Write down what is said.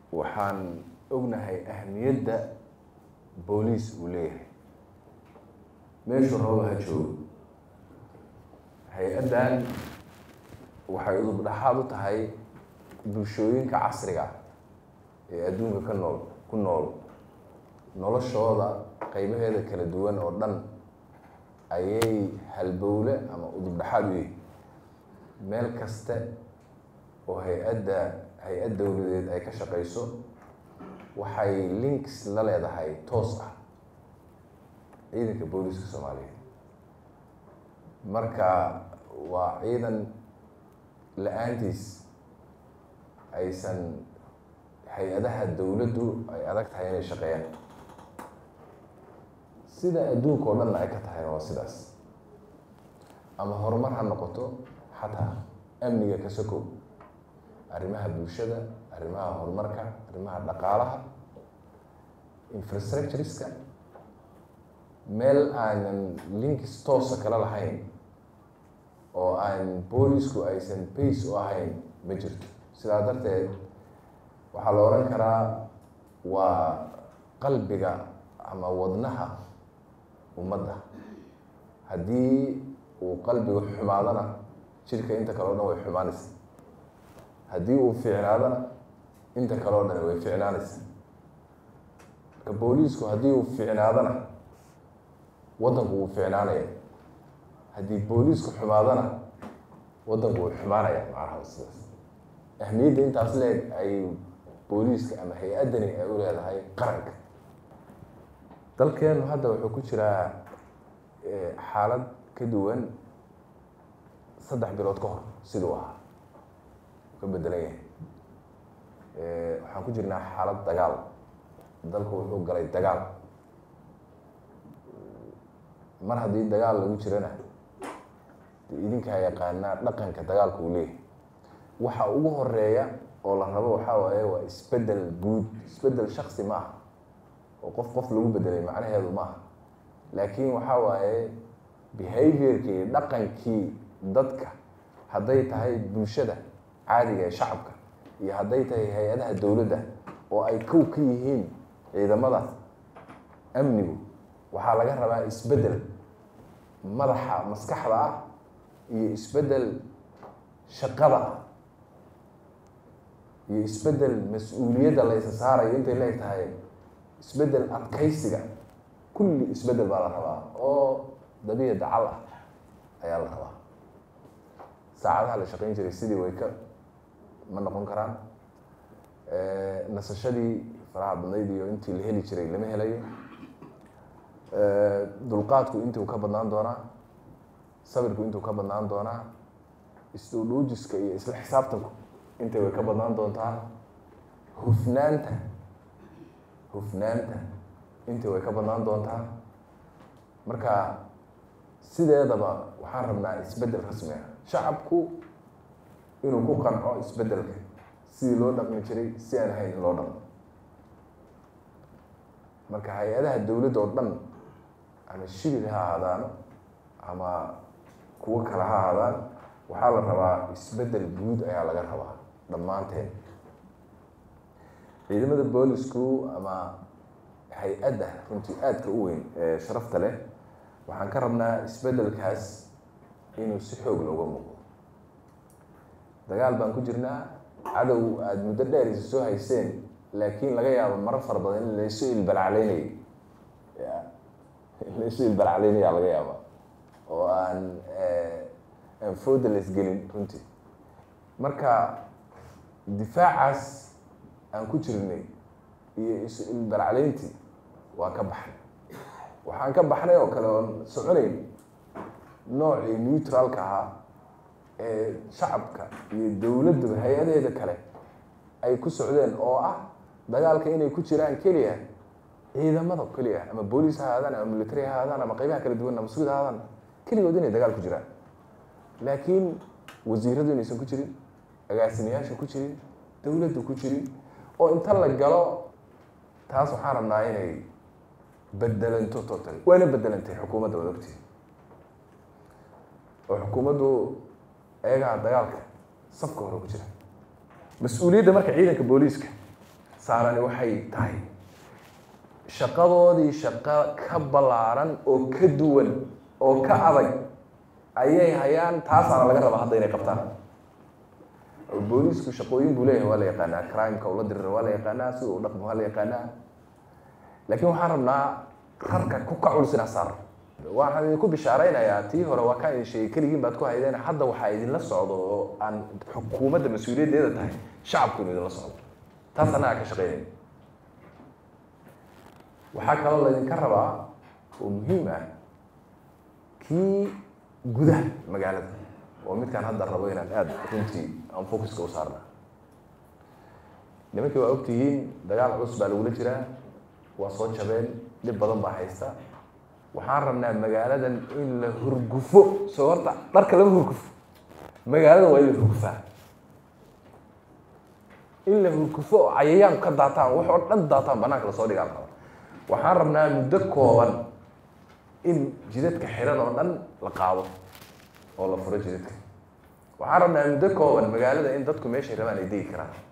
waxaan ognahay ahmiyadda booliis uu leeyahay meeshuu rabo ha joogo hay-addan waxay udub dhexaad u tahay bulshooyinka casriga ee adduunka ka nool ku nool noloshooda qeybaheeda kala duwan oo dhan ayay halbowle ama udub dhexaad u yihi meel kaste oo hay-adda hay-ad dowladeed ay ka shaqeyso waxay links la leedahay toos ah ciidanka booliiska soomaaliyeed marka waa ciidan la-aantiis aysan hay-adaha dowladdu ay adag tahay inay shaqeeyaan sida adduunka oo dhanna ay ka tahayna waa sidaas ama horumar ha noqoto xataa amniga ka sokow arrimaha bulshada arrimaha horumarka arrimaha dhaqaalaha infrastructureska meel aanan linkis toosa kala lahayn oo aan boolisku aysan bace u ahayn ma jirto sidaa darteed waxaa la odhan karaa waa qalbiga ama wadnaha ummadda haddii uu qalbiga xumaadana jidhka inta kale o dhan way xumaanaysa haddii uu fiicnaadana inta kale o dhan way fiicnaanaysa marka booliisku haddii uu fiicnaadana waddanku wuu fiicnaanaya haddii booliisku xumaadana waddanku wuu xumaanaya macnaha sidaas ahmiyadda intaas leeg ay booliiska ama hay-addani ay u leedahay qaranka dalkeenu hadda wuxuu ku jiraa xaalad ka duwan saddex bilood ka hor siduu ahaa ka bedelan yahay waxaan ku jirnaa xaalad dagaal dalku wuxuu galay dagaal mar haddii dagaal lagu jirana de idinkaa yaqaanaa dhaqanka dagaalka uu leeyahay waxa ugu horeeya oo la rabo waxaa waaye waa isbedel guud isbedel shaksi ma aha oo qof qof lagu bedelay macnaheedu ma aha laakiin waxaa waaye behaviorkii dhaqankii dadka hadday tahay bulshada caadiga ee shacabka iyo hadday tahay hay-adaha dowladda oo ay kow ka yihiin ciidamada amnigu waxaa laga rabaa isbedel madaxa maskaxda ah iyo isbedel shaqada ah iyo isbedel mas-uuliyadda la isa saarayo intay leeg tahay isbedel adkaysiga kulli isbedel baa la rabaa oo dabiic dacal ah ayaa la rabaa saacadaha la shaqeyn jiray sidii way ka ma noqon karaan nasashadii faraha badnayd iyo intii la heli jiray lama helayo dulqaadku intuu ka badnaan doonaa sabirku intuu ka badnaan doonaa isdhuudhuujiska iyo isla xisaabtanku intay way ka badnaan doontaa hufnaanta hufnaanta intii way ka badnaan doontaa marka sideedaba waxaan rabnaa isbedel rasmi ah shacabku inuu ku qanco isbedelka sidii loo dhaqmi jiray si aan ahayn in loo dhaqmo marka hay-adaha dowladda oo dhan ama shibir ha ahaadaano ama kuwo kale ha ahaadaan waxaa la rabaa isbedel guud ayaa laga rabaa dhammaanteen ciidamada boolisku ama hay-adda runtii aadka u weyn ee sharafta leh waxaan ka rabnaa isbedelkaas inuu si xoog looga muuqdo dagaal baan ku jirnaa cadow aada muddo dheer isa soo hayseen laakiin laga yaabo marar fara badan in laysu ilbalacleynayay laysu ilbalacleynaya laga yaaba oo aan aan fooda laisgelin runtii marka difaacaas aan ku jirnay iyo isu ilbalacleyntii waan ka baxnay waxaan ka baxnay oo kale oon soconayn noocii neutralka ahaa ee shacabka iyo dowladduba hay-adaheeda kale ay ku socdeen oo ah dagaalka inay ku jiraan keliya ciidamada keliya ama booliis ha ahaadaan ama military ha ahaadaan ama qeybaha kala duwan ama suud ha ahaadaan keligood inay dagaal ku jiraan laakiin wasiiradu inaysan ku jirin agaasimayaasha ku jirin dowladdu ku jirin oo inta la galo taas waxaan rabnaa inay bedelanto total waana bedelantay xukuumadda wad ogtii oo xukuumaddu eegaha dagaalka safka hore ku jira mas-uuliyadda marka ciidanka booliiska saarani waxay tahay shaqadoodii shaqo ka ballaaran oo ka duwan oo ka adag ayay hayaan taasaana laga rabaa hadda inay qabtaan booliisku shaqooyin buu leeyahay waa la yaqaanaa crimeka ula dirira waa la yaqaanaa sida u dhaqmo waa la yaqaanaa laakiin waxaan rabnaa rarka ku ka culus inaa saar waxaan idinku bishaaraynayaa tii hore waa kaa idin sheegay keligiin baad ku haydeen hadda waxaa idinla socdo oo aan xukuumadda mas-uuliyaddeeda tahay shacabku inu idinla socdo taas annagaa ka shaqeynaya waxaa kaloo laydinka rabaa oo muhiim ah kii gudaha magaalada oo midkaan hadda rabo inaan aada runtii aan focuska u saarna nimankii waa ogtihiin dagaal culus baa lagula jiraa waa soo jabeen dhib badan baa haysta waxaan rabnaa magaaladan in la hurgufo soo horta dharka lama hurgufo magaalada waa in la hurgufaa in la hurgufo oo cayayaan ka daataan wax oo dhan daataan banaanka lasoo dhigaan raba waxaan rabnaa muddo kooban in jidadka xiran oo dhan la qaado oo la furo jidadka waxaan rabnaa muddo kooban magaalada in dadku meeshay rabaan ay degi karaan